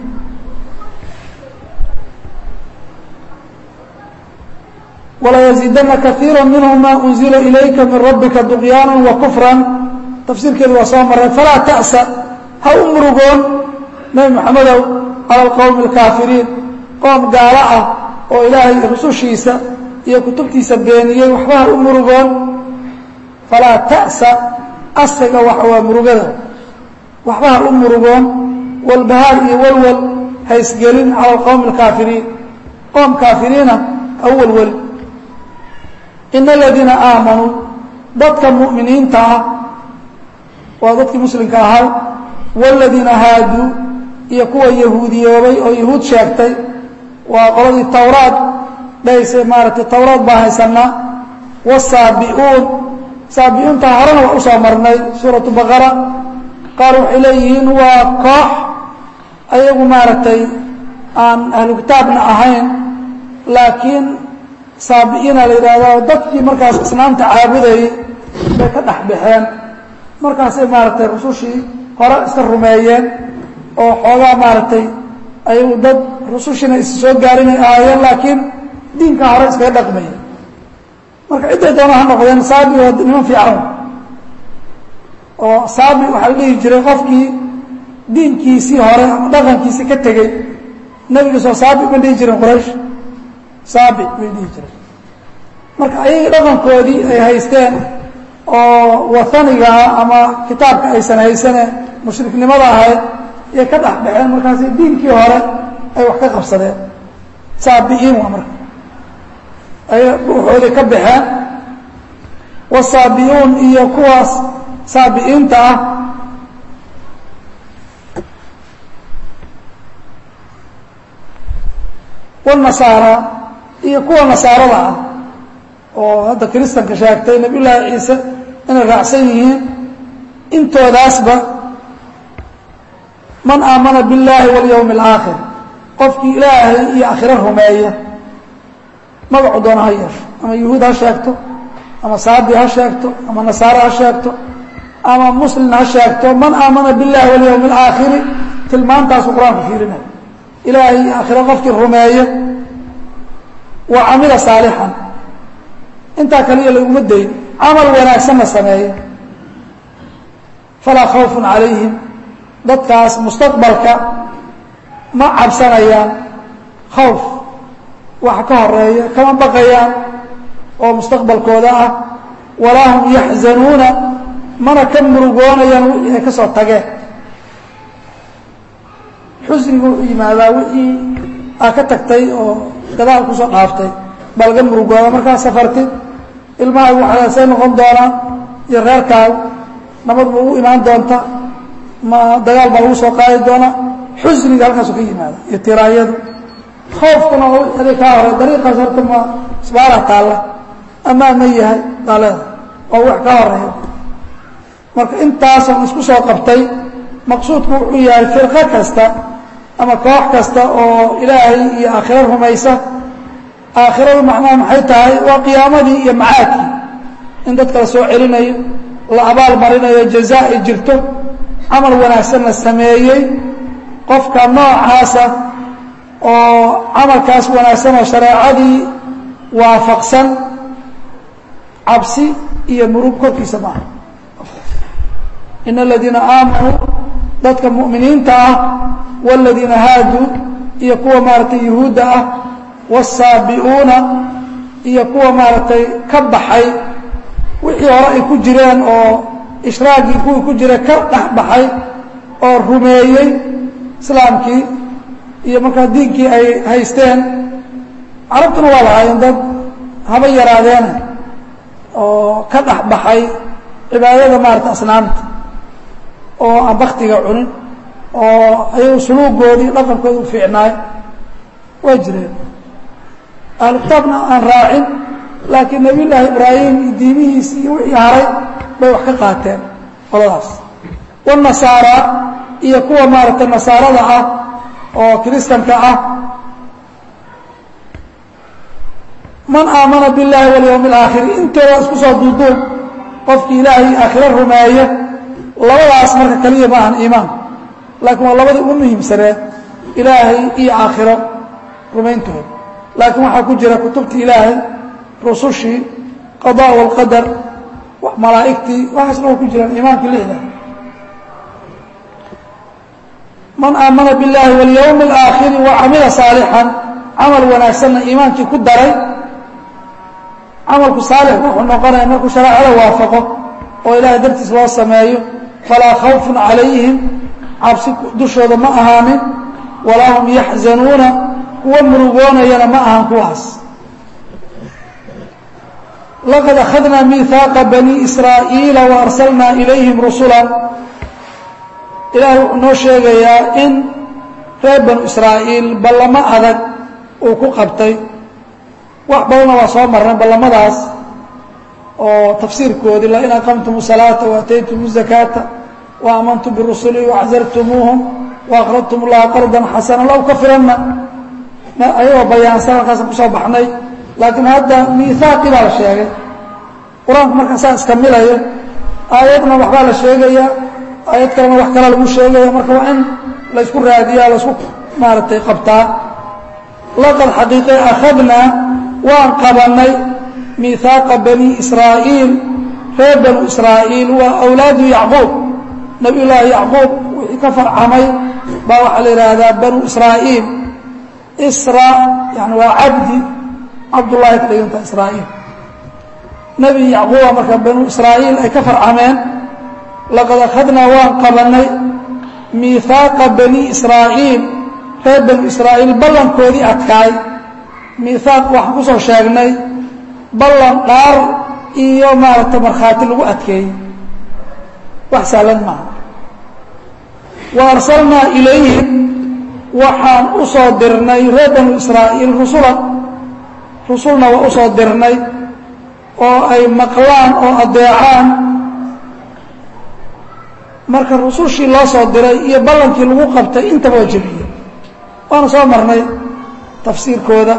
وlaيزidna kaثيirا minهm ma أنزila إlayka min rabika طغyاana وكفrا tafsiirkeedu waa soo maray falaa تأسa ha u murugoon nebi mxamedow calى الqowم الكاafiriin qoom gaalo ah oo ilaahay rusushiisa iyo kutubtiisa beeniyey waxba ha u murugoon falaa تأسa asriga waxa waa murugada waxba ha u murugoon walbahaar iyo walwal haysgelin calى الqowم الكاafiriin qoom kaafiriina ha u welwel in aladiina aamanuu dadka mu'miniinta ah waa dadkii muslimka ahay waaladiina haaduu iyo kuwa yahuudiyoobay oo yahuud sheegtay waa qoladii towraad dhahayse maaragtay towraad baa haysanaa wasaabi'uun saabi'uunta horena waa usoo marnay suuratu baqara qaar waxay leeyihiin waa koox ayagu maaragtay aan ahlu kitaabna ahayn laakiin saabi'iina la yidhaahdo dadkii markaas asnaamta caabudayay bay ka dhex baxeen markaasay maaragtay rusushii hore iska rumeeyeen oo xoogaa maaragtay ayagu dad rusushiina is soo gaarinay ahaayeen laakiin diinka hore iskaga dhaqmaya marka cidday doona ha noqdeen saabi waa niman fiican oo saabi waxaa la dhihi jiray qofkii diinkiisii hore ama dhaqankiisii ka tegey nebigiisoo saabi ma dhihi jirin quraysh saabi bay dhihi jireen marka ayagii dhaqankoodii ay haysteen oo watanigaa ama kitaabka aysan haysaneen mushriknimada ahayd ayay ka dhex baxeen markaasi diinkii hore ay wax ka qabsadeen saabi'iin waa marka ay ruuxoodii ka baxeen wasaabi'uun iyo kuwaas saabi'iinta ah wanasaara iyo kuwa nasaarada ah oo hadda kiristanka sheegtay nabiy llaahi ciise inay raacsan yihiin intoodaasba man aamana biاllaahi walyowmi اlaakhir qofkii ilaahay iyo aakhiro rumeeya magacu doona ha yeesho ama yuhuud ha sheegto ama saabi ha sheegto ama nasaare ha sheegto ama muslin ha sheegto man aamana biاllahi walyowmi اlaakhiri tilmaantaasu qur-aanku fiirinaya ilaahay iyo aakhiro qofkii rumeeya wa camila saalixan intaa kaliya laguma dayn camal wanaagsanna sameeya falaa khawfun calayhim dadkaas mustaqbalka ma cabsanayaan khawf waxa ka horeeya kama baqayaan oo mustaqbalkooda ah walaa hum yaxzanuuna mana ka murugoonayaan wixii ay ka soo tageen xusnigu wuxuu yimaadaa wixii aa ka tagtay oo gadaal kusoo dhaaftay baa laga murugooda markaa safartid ilmahaagu waxaasay noqon doonaan iyo reerkaagu nabad ma ugu imaan doonta ma dagaal baa lagu soo qaadi doonaa xusniga halkaasu ka yimaada iyo tiraanyadu khoofkuna oo wixii aday kaa horay dariiqaas horta ma isbaara taalla amaan ma yahay baa leedahay oo wax ka horeeya marka intaasan isku soo qabtay maqsuudku wuxuu yahay firqo kasta ama koox kasta oo ilaahay iyo aakhiro rumaysa aakhiradu macnaha maxay tahay waa qiyaamadii iyo macaadkii in dadka la soo celinayo la abaal marinayo jaza ay jirto camal wanaagsan la sameeyey qofka noocaasa oo camalkaas wanaagsan oo shareecadii waafaqsan cabsi iyo murug korkiisa maaha in aladiina aamanuu dadka mu'miniinta ah wاladiina haaduu iyo kuwa maaragtay yuhuudda ah wالsaabi'uuna iyo kuwa maaragtay ka baxay wixii hore ay ku jireen oo ishraagii kuwii ku jira ka dhex baxay oo rumeeyey islaamkii iyo markaa diinkii ay haysteen carabtuna waa lahaayeen dad haba yaraadeena oo ka dhex baxay cibaadada maarata asnaamta oo aan baktiga cunin oo ayagu suluugoodii dhaqankooda u fiicnaay waa jireen ahlu kitaabna aan raacin laakiin nabiy llaahi ibraahim iyo diimihiisi iyo wixii haray bay wax ka qaateen qoladaas wanasaara iyo kuwa maaragtay nasaarada ah oo kiristanka ah man aamana biاllahi walyawmi اlaakhiri intooda isku soo duuduub qofkii ilaahay aakhiro rumeeya labadaas marka keliya ma ahan iimaan laakiin waa labadii ugu muhiimsaneed ilaahay iyo aakhiro rumayntooda laakiin waxaa ku jira kutubtii ilaahay rusushii qada wاlqadar malaa'igtii waxaasna waa ku jiraan iimaankii lixda man aamana biاllahi walyawmi اlaakhiri wacamila saalixan camal wanaagsanna iimaankii ku daray camalku saalix wuxuu noqonaya markuu shareecada waafaqo oo ilaahay dartiis loo sameeyo falaa khawfun calayhim cabsi dushooda ma ahaanin walaa hum yaxzanuuna kuwa murugoonayana ma ahan kuwaas laqad akhadnaa miihaaqa bani israa'iila wa arsalnaa ilayhim rusula ilaahay wuxuu noo sheegayaa in reer banu israa'iil ballamo adag uu ku qabtay wax badanna waa soo marnay ballamadaas oo tafsiirkoodii lain aqamtum salaata waataytum zakaata wa aamantum birusuli waczartumuuhum waaqradtum llaha qardan xasana la ukafiranna ayagoo bayaansan halkaasaan kusoo baxnay laakiin hadda miihaaqii baa la sheegay qur-aanku markaa saa iska milayo aayadna waxbaa la sheegaya aayad kalena wax kala lagu sheegaya marka waa in laysku raadiyaa laysku maaragtay qabtaa laqad xaqiiqe akhadnaa waan qabannay miihaaqa bani israa'iil reer banu israa'iil waa awlaadu yacquub nabiy llaahi yacquub wixii ka farcamay baa waxaa la yidhaahdaa banu israa'iil isra yani waa cabdi cabdullahi ka dhiganta israa'iil nebi yacquuba marka banu israa'iil ay ka farcameen laqad akhadnaa waan qabannay miihaaqa bani israa'iil reer banu israa'iil ballankoodii adkaay miihaaq waxaan ku soo sheegnay ballan dhaar iyo maaragtay markhaati lagu adkeeyey wax sahlan maaha wa arsalnaa ilayhim waxaan u soo dirnay reer banu israa'iil rusulan rusulna waa u soo dirnay oo ay maqlaan oo adeecaan marka rusushii loo soo diray iyo ballankii lagu qabtay intaba waa jebiyey waana soo marnay tafsiirkooda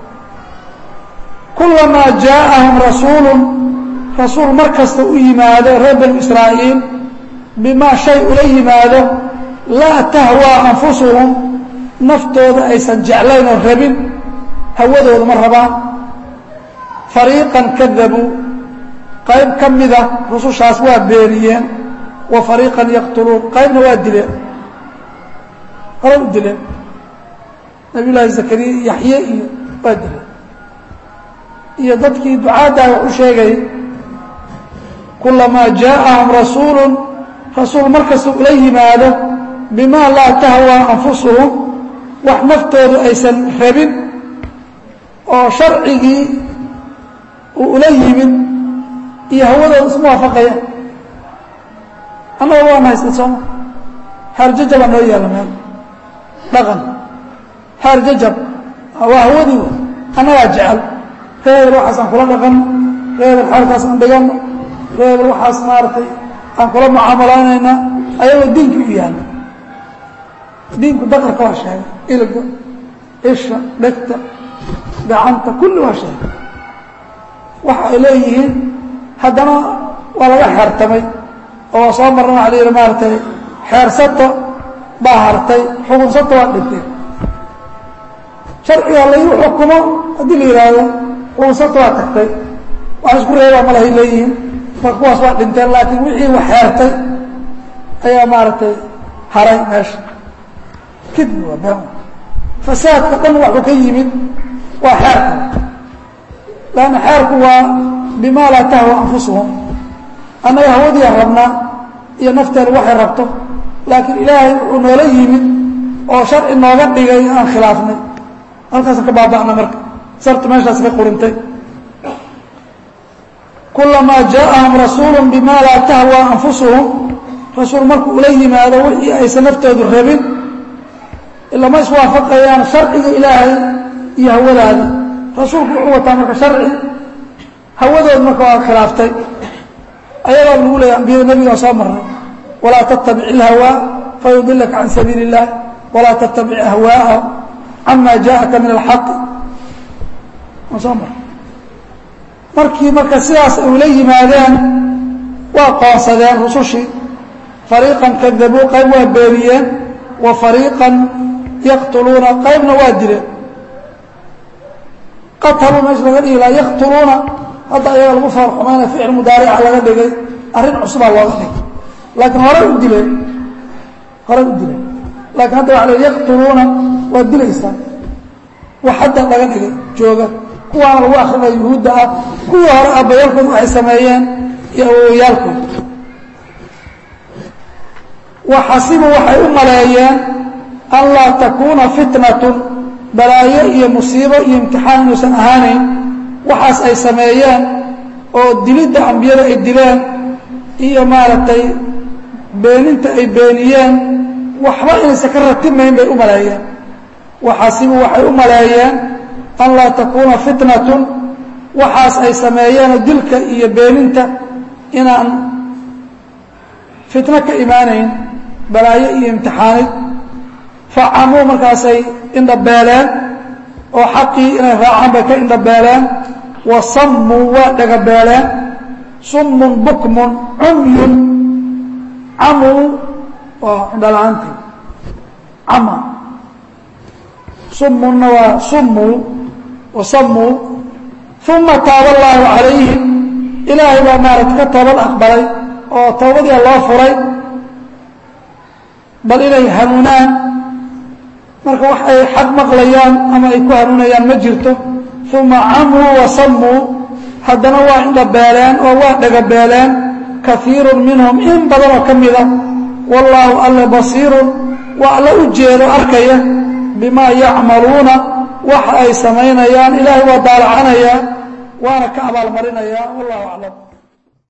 kulamaa jaaءahum rasuulu rasuul mar kasta u yimaado reer banu israa'iil bimaa shay ula yimaado laa tahwaa anfusuhum naftooda aysan jeclayn oo rabin hawadooda ma rabaan fariiqan kadabuu qayb ka mida rusushaas waa beeniyeen wa fariiqan yaqtuluun qaybna waa dileen hore u dileen nabiy llaahi zakariya yaxye iyo waa dileen iyo dadkii ducaaddaa wax u sheegay kulamaa jaaءahum rasuulu rasuul markasta ula yimaado bimaa laa tahwaa anfusuhum wax naftoodu aysan rabin oo sharcigii uu ula yimid iyo hawadooda isma waafaqaya annaga waan haysta sooma haarjajabaa noo yaalla meel dhaqan haarjajab waa hawadii annagaa jecel reer waxaasaan kula dhaqan reer xaalkaasaan dhigano reebel waxaas maaragtay aan kula mucaamalaynayna ayagoo diinkii u yaalla diinku daqarka waa sheegay ilga isha dhegta gacanta kulli waa sheegay waxa ay leeyihiin haddana waa laga xeertamay oo waa soo marna waxa la yidhi maaragtay xeersato baa hartay xukunsato waa dhintay sharciga lagu xukumo haddii la yidhaahdo xukunsato waa tagtay wax isku reebaa malahay leeyihiin marka kuwaas waa dhinteen laakiin wixii wax xeertay ayaa maaragtay haray meesha kidbi waa been fasaadka dhan waxuu ka yimid waa xeerka lanna xeerku waa bima laa tahwa anfusuhum annaga hawadiiaan rabnaa iyo nafteenu waxay rabto laakiin ilaahay wuxuu noola yimid oo sharci nooga dhigay aan khilaafnay halkaasaan ka baaba'na marka sartu meeshaas ka qurintay kulamaa jaaءahum rasuulu bima laa tahwa anfusuhum rasuul markuu ula yimaado wixii aysan naftoodu rabin ilama iswaafaqayaan sharciga ilaahay iyo hawadaada rasuulku wuxuu wataa marka sharci hawadood marka waa khilaaftay ayadaa lagu leeya ambiyada nebigaa soo marnay walaa tattabic ilhawaa fayudilaka can sabiili اllah walaa tattabic ahwaa'a cama jaaءaka min alxaqi waa soo marnay markii marka sidaas ay ula yimaadeen waa qoonsadeen rusushii fariiqan kadabuu qayb waa beeniyeen wa fariiqan yaqtuluuna qaybna waa dileen qataluu meesha laga dhigi lahaa yaqtuluuna hadda ayaga lagu faarxumayna ficil mudaarica laga dhigay arrin cusubaa looga dhigay laakiin horey u dileen horey u dileen laakiin hadda waa la yaqtuluuna waa dilaysaan wax hadda laga dhigay jooga kuwaana lagu akrinaya yuhuudda ah kuwii hore abayaalkood waxay sameeyeen iyo awowyaalkood waxasibu waxay u maleeyeen an laa takuuna fitnatun balaayo iyo musiibo iyo imtixaan inuusan ahaanayn waxaas ay sameeyeen oo dilidda ambiyada ay dileen iyo maaragtay beeninta ay beeniyeen waxba inaysan ka ratimayn bay u maleeyeen waxasibu waxay u maleeyeen an laa takuuna fitnatun waxaas ay sameeyeenoo dilka iyo beeninta inaan fitno ka imaanayn balaayo iyo imtixaanid facamuu markaasay indhabeeleen oo xaqii inay raacaan bay ka indhabeeleen wa sammuu waa dhagabeeleen summun bukmun cumyun camuu waa indhala-aantii cama summunna waa summuu wa sammuu uma taaba allaahu calayhim ilaahay baa maaragta ka toobad aqbalay oo toobadiia loo furay bal inay hanuunaan marka wax ay xaq maqlayaan ama ay ku hanuunayaan ma jirto uma camuu wa sammuu haddana waa indhabeeleen oo waa dhagabeeleen kaiirun minhum in badanoo ka mida wallaahu alle basiirun waa alla u jeedo arkaya bimaa yacmaluuna waxa ay samaynayaan ilaahay waa daalacanaya waana ka abaalmarinaya wallahu aclam